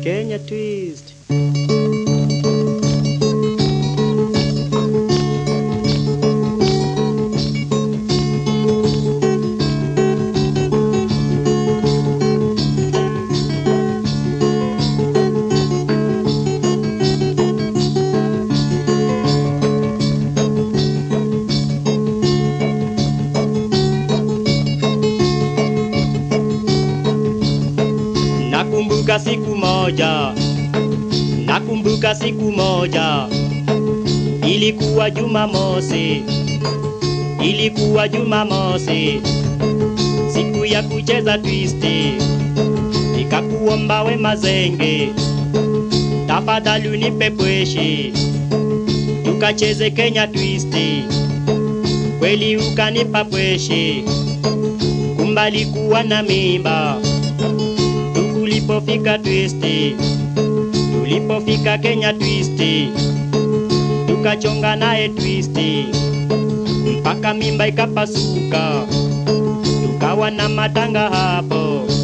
Kenya twist. Nakumbuka siku moja, nakumbuka siku moja, ilikuwa Jumamosi, ilikuwa Jumamosi, siku ya kucheza twisti, nikakuomba we mazenge, tafadhali unipe pweshi, tukacheze Kenya twisti, kweli ukanipa pweshi, kumbali kuwa na mimba tulipofika twisti, tulipofika Kenya twisti, tukachonga naye twisti mpaka mimba ikapasuka, tukawa na matanga hapo.